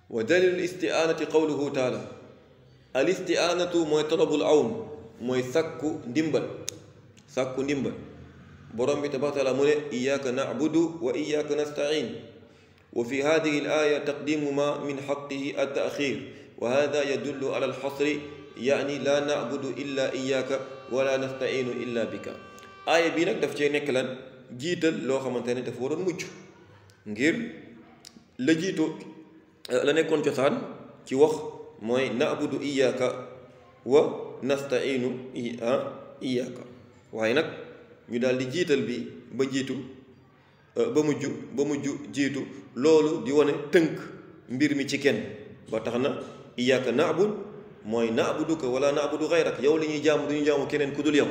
wa dalilu isti'aanati qawluhu taala al isti'aanatu mooy talabul awn mooy sàkku ndimbal sàkku ndimbal borom bi tabaaraka taala mu ne iyyaka na'budu wa iyyaka nasta'in wa fi hadihi al aya taqdimu ma min xaqihi at ta'xir wa hada yadullu ala al xasri yaani laa na'budu illa iyyaka wala nasta'inu illa bika aaya bii nag daf cee nekk lan jiital loo xamante ne dafa waroon mujj ngir la jiitu la nekkoon cosaan ci wax mooy na'budu iyyaka wa nasta'inu iyyaka waaye nag ñu daal di jiital bi ba jiitu ba mujj ba mujj jiitu loolu di wane tënk mbir mi ci kenn ba tax na iyyaka na'bud mooy na'buduka wala na'budu ghayrak yow li ñuy jaamu du ñu jaamu keneen ku dul yow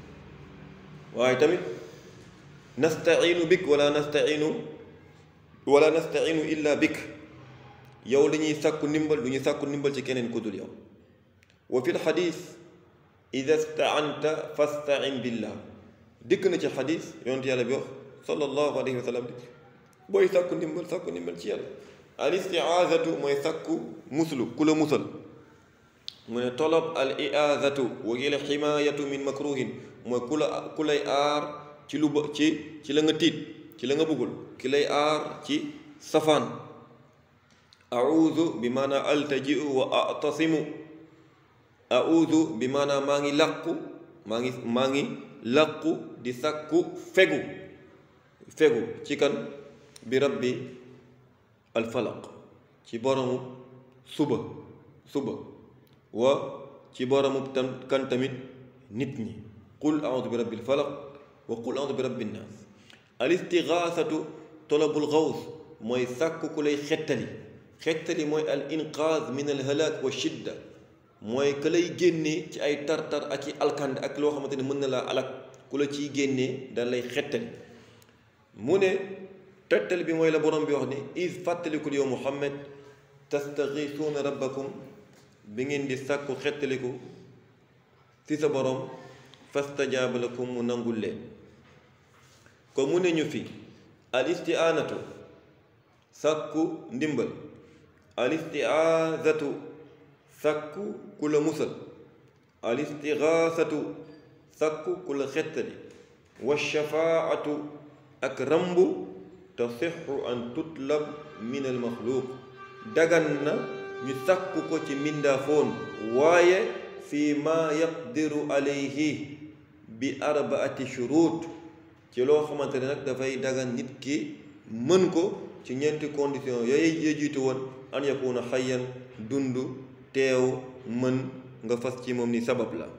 waaye tamit nasta'inu bik wala nasta'inu wala nasta'inu illa bik yow li ñuy sàkku ndimbal du ñu sàkku ndimbal ci keneen ku dul yow wa fi lxadis ida sta'anta fasta'in billah dikk na ci xadis yonent yàlla bi wax sallallahu alayhi wa sallam booy sàkku ndimbal sàkku ndimbal ci yàlla al isti'aazatu mooy sàkku muslu ku la musal mu ne tolab al i'aazatu wa hiya al ximaayatu min makruhin mooy ku la ku lay aar ci lu ba ci ci la nga tiit ci la nga bëggul ki lay aar ci safaan audu bi maanaa altajiu wa atasimu audu bi maanaa maa ngi làqu maa ngi maa ngi làqu di sàkku fegu fegu ci kan bi rabbi alfalaq ci boromu suba suba wa ci boromu tam kan tamit nit ñi qul audu bi rabbil falaq wa qul audu bi rabbin naas al istigaasatu talabul gaws mooy sàkk ku lay xettali xettali mooy al inqaaz min al halaak wa shidda mooy ka lay génnee ci ay tartar ak i alkande ak loo xamante ne mën na laa alak ku la ciy génnee da lay xettali mu ne xettali bi mooy la borom bi wax ni is fàttalikul yow muhammad tastagiisuuna rabbakum bi ngeen di sàkku xettaliku ci sa borom fastajaaba lakum mu nangul leen ko mu ne ñu fi al isti'aanatu sàkku ndimbal al isti'aazatu sàkku ku la musal al istigaasatu sàkku ku la xettali wa shafaatu ak rambu tasixu an tutlab min al maxluuq dagan na ñu sàkku ko ci mbindaafoon waaye fi ma yaqdiru alayhi bi arbaati shuruut ci loo xamante ne nag dafay dagan nit ki mën ko ci ñeenti condition yooyu ya jiitu woon an yakuna xayyan dund teew mën nga fas ci moom ni sabab la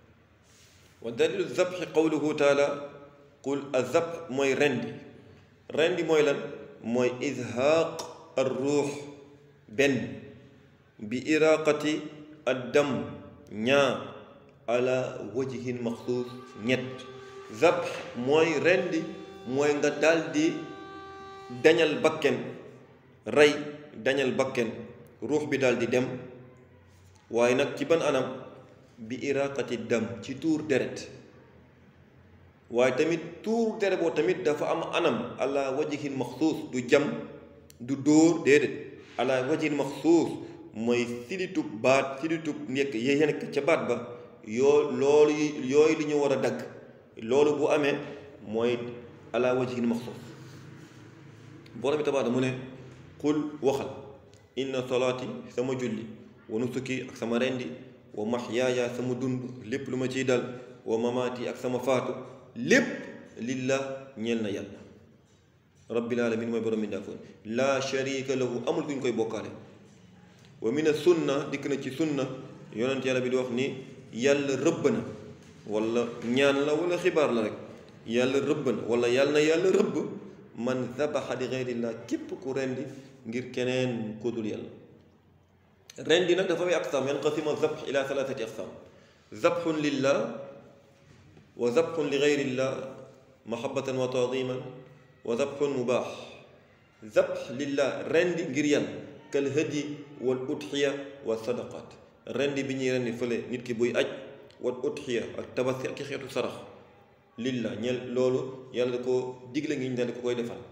wa dalilu zabxi qawluhu taala qul azabx mooy rendi rendi mooy lan mooy izhaaq ar ruux benn bi iraqati addam ñaar ala wajhin maxsuus ñett zabx mooy rendi mooy nga daldi dañal bakken rey dañal bakken ruux bi daldi dem waaye nag ci ban anam bi iraqati dam ci tuur deret waaye tamit tuur deret boo tamit dafa am anam ala wajhin maxsuus du jam du dóor déedéet ala wajhin maxsuus mooy silitub baat silitub nekk yee nekk ca baat ba yoo loolu yooyu li ñu war a dagg loolu bu amee mooy ala wajhin maxsuus borom bi tabaata mu ne qul waxal inna salaati sama julli wa nusuki ak sama rendi wa maxyaaya sama dund lépp lu ma ciy dal wa mamaati ak sama faatu lépp lillah ñeel na yàlla rabbil alamin mooy borom mi ndaafoon laa sharika lahu amul ku ñu koy bokkaale wa mina sunna dikk na ci sunna yonent yàlla bi di wax ni yàlla rëbb na wala ñaan la wala xibaar la rek yàlla rëbb na wala yàlla na yàlla rëbb man zabaxa li gayrillah képp ku rendi ngir keneen ku dul yàlla rendi nag dafa may aqsaam yanqasima zabx ila thalathati aqsaam zabxun lillah wa zabxun li gayrillah mahabbatan wa taadiman wa zabxun mubaax zabx lillah rendi ngir yàlla kal hadi wal udxiya wa sadaqat rendi bi ñuy rendi fële nit ki buy aj wal udxiya ak tabaski ak xeetu sarax lillah ñel loolu yàlla da ko digle ngi ñu daal di ko koy defal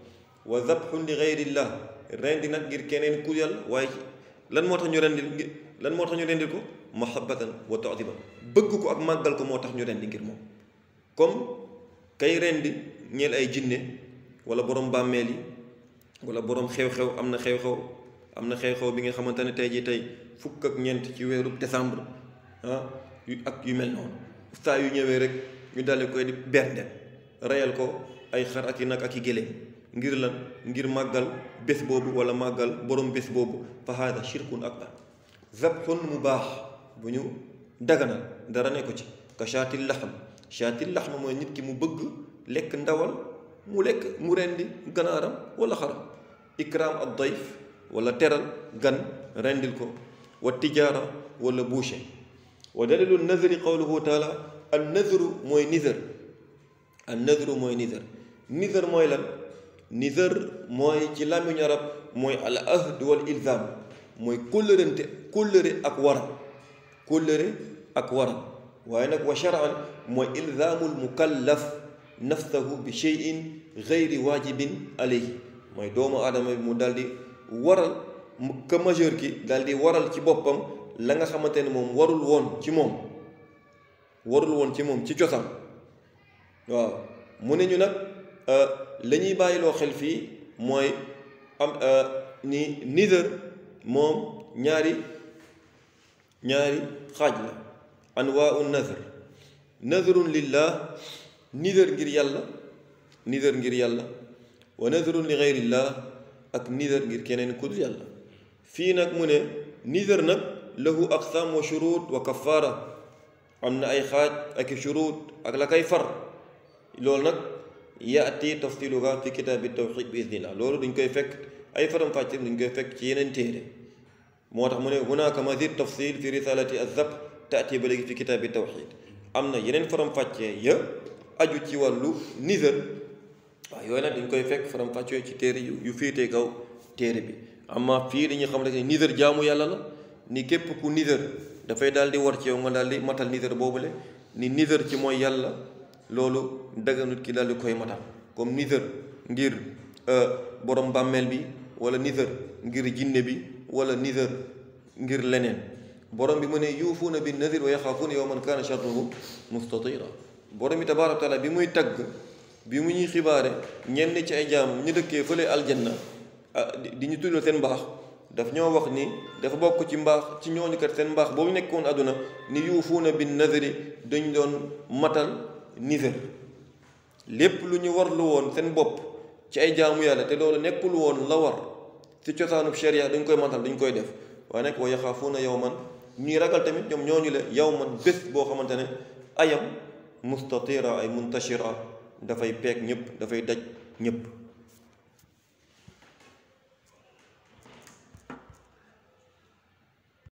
wa zabxun li gayrillah rendi nag ngir keneen ku yàlla waaye lan moo tax ñu rendil ngir lan moo tax ñu rendil ko mahabbatan wa taadiman bëgg ko ak màggal ko moo tax ñu rendi ngir moom comme kay rendi ñeel ay jinne wala borom bàmmeel yi wala borom xew-xew am na xew-xew am na xew-xew bi nga xamante ne tey jii tey fukk ak ñeent ci weeru décembre ah yu ak yu mel noonu saa yu ñëwee rek ñu daldi koy di bernde reyal ko ay xar ak i nag ak i géléem ngir lan ngir màggal bés boobu wala màggal borom bés boobu fa haada shirkun akbar zabxun mu baax bu ñu daganal dara ne ko ci ka shaatil laxm shaatil laxm mooy nit ki mu bëgg lekk ndawal mu lekk mu rendi ganaaram wala xaram ikraam ad dayf wala teral gan rendil ko wa tijaara wala boucher wa dalilu nazri qawluhu taala an nazru mooy nizar an nazru mooy nizar nizar mooy lan nizar mooy ci làmmiñu arab mooy al ahd wal ilzam mooy kóllërante kóllëre ak waral kóllëre ak waral waaye nag wa shar'an mooy ilzaamul mukallaf nafsahu bi cheyin gayri waajibin alayhi mooy doomu aadama bi mu daal di waral que majeur ki daal di waral ci boppam la nga xamante ne moom warul woon ci moom warul woon ci moom ci cosaan waaw mu ne ñu nag la ñuy bàyyiloo xel fii mooy am ni nizar moom ñaari ñaari xaaj la anwaau nazar nazarun lillah nizar ngir yàlla nizar ngir yàlla wa nazarun li gayrillah ak nizar ngir keneen ku dul yàlla fii nag mu ne nizar nag lahu aqsaam wa shurut wa kafaara am na ay xaaj ak i shurut ak la kay far loolu nag yaati tafsiluha fi kitaabi tawxid bi idnillah loolu duñ koy fekk ay faram fàcce duñ koy fekk ci yeneen téere moo tax mu ne hunaka mazid tafsil fi risalati azab taati ba léegi fi kitaabi tawxid am na yeneen faram fàccee ya aju ci wàllu nizar waaw yooyu nag dañ koy fekk faram fàccee ci téere yu yu féetee kaw téere bi amma fii dañuy xam ne nizar jaamu yàlla la ni képp ku nizar dafay daal di war ci yow nga daal di matal nizar boobule ni nizar ci mooy yàlla loolu daganut ki daal di koy matal comme nizar ngir borom bàmmeel bi wala nizar ngir jinne bi wala nizar ngir leneen borom bi mu ne yuufuuna bi nazir wa yaxaafuuna yawman kaana sharruhu mustatira borom bi tabaaraka wa taala bi muy tagg bi mu ñuy xibaare ñenn ci ay jaam ñu dëkkee fële aljanna di ñu tuddal seen mbaax daf ñoo wax ni dafa bokk ci mbaax ci ñooñu kat seen mbaax boobu nekkoon àdduna ni yuufuuna bi naziri dañ doon matal nizar lépp lu ñu warlu woon seen bopp ci ay jaamu yàlla te loolu nekkul woon la war ci cosaanub sharia dañ koy matal dañ koy def waaye nag wa yaxaafuuna yawman ñuy ragal tamit ñoom ñooñu la yawman bés boo xamante ne ayam mustatira ay muntashira dafay peeg ñëpp dafay daj ñëpp